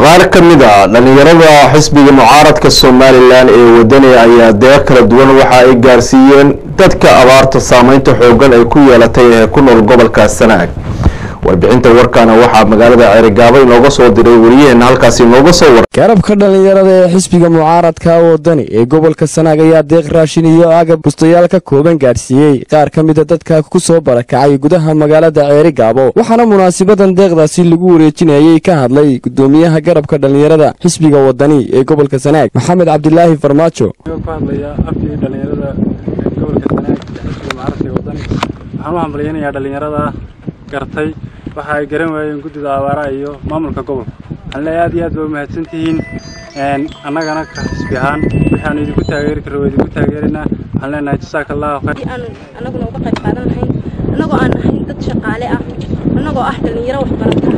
qaar ka mid a dhallinyarada xisbiga mucaaradka somalilan ee wadani ayaa deeq kala duwan waxa ay gaarsiiyeen dadka abaarta saameynta xoogan ay ku yeelatay ee ku nool gobolka sanaag warbixinta warkaana waxaa magaalada ceerigaabo inooga soo diray wariyaheena halkaasi inooga soo war garabka dhallinyarada ee xisbiga mucaaradka wadani ee gobolka sanaag ayaa deeq raashin iyo agab bustayaal ka kooban gaadhsiiyey qaar ka mida dadka ku soo barakacay gudaha magaalada ceerigaabo waxaana munaasabadan deeqdaasi lagu wareejinayay ka hadlay gudoomiyaha garabka dhallinyarada xisbiga wadani ee gobolka sanaag maxamed cabdilaahi farmaajo ku hadlaya afkii dhallinyarada gobolka sanaag ee xisbiga mucaaradka wadani waxaan u hambalyaynayaa dhallinyarada gartay waxa ay garan waayeen guddida abaaraha iyo maamulka gobolka waxaan leeyahay aad iyo aad ba u mahadsantihiin annagana ka xisbi ahaan waxaanu idinku taageeri karra waa idinku taageeraynaa waxaan leenahay jasaaka allahu khayr aanu annaguna uga qayb qaadan lahayn annagoo aan ahayn dad shaqaale ah annagoo ah dhallinyaro waxbarata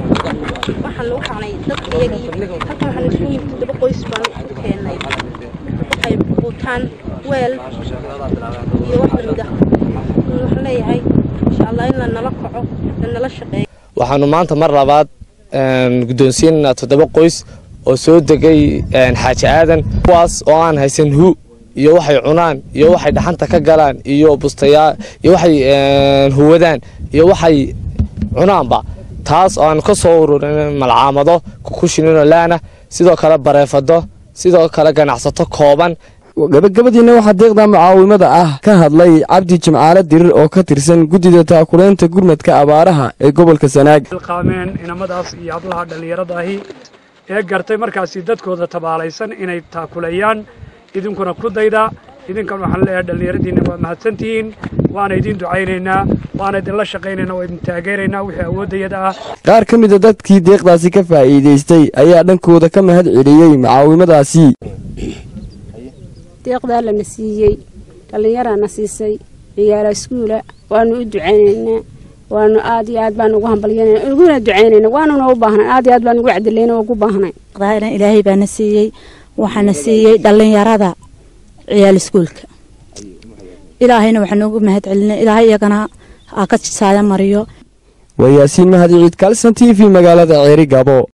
waxaan u xaqnay dadka iyagii halkan waxaan isugu yimid toddoba qoys baan u keennay waxay buutaan weel iyo wax lamid ah waxaan leeyahay insha allah in la nala kaco la nala shaqeeyo waxaanu maanta mar labaad guddoonsiinaynaa toddoba qoys oo soo degay xaaji aadan kuwaas oo aan haysan hu iyo waxay cunaan iyo waxay dhaxanta ka galaan iyo bustayaa iyo waxay huwadaan iyo waxay cunaanba taas oo aan ka soo ururin malcaamado kukushinino laana sidoo kale bareefado sidoo kale ganacsato kooban gabagabadiina waxaa deeqda mucaawimada ah ka hadlay cabdi jimcaale dirir oo ka tirsan guddida taakulaynta gurmadka abaaraha ee gobolka sanaag qaameen inamadaas iyo hablaha dhallinyarada ahi ee gartay markaasi dadkooda tabaalaysan inay taakuleeyaan idinkuna ku dayda idinkan waxaan leeyahay dhallinyaradiinna waa mahadsantihiin waana idin ducaynaynaa waana idinla shaqaynaynaa waa idin taageeraynaa wixii awooddayada ah qaar ka mida dadkii deeqdaasi ka faa'iidaystay ayaa dhankooda ka mahad celiyey mucaawimadaasi deeqdaa lana siiyey dhallinyaraana siisay ciyaala iskuula waanu u ducaynaynaa waanu aad iyo aad baan ugu hambalyanayna uguna ducaynayna waanuna u baahnay aad iyo aad baan ugu cadilayna ugu baahnay ilaahay baana siiyey waxaana siiyey dhallinyarada ciyaal iskuulka ilaahayna waxaan ugu mahad celinay ilaahay iyagana ha ka saaya mariyo waa yaasiin mahad ciid kalson t v magaalada ceeri gabo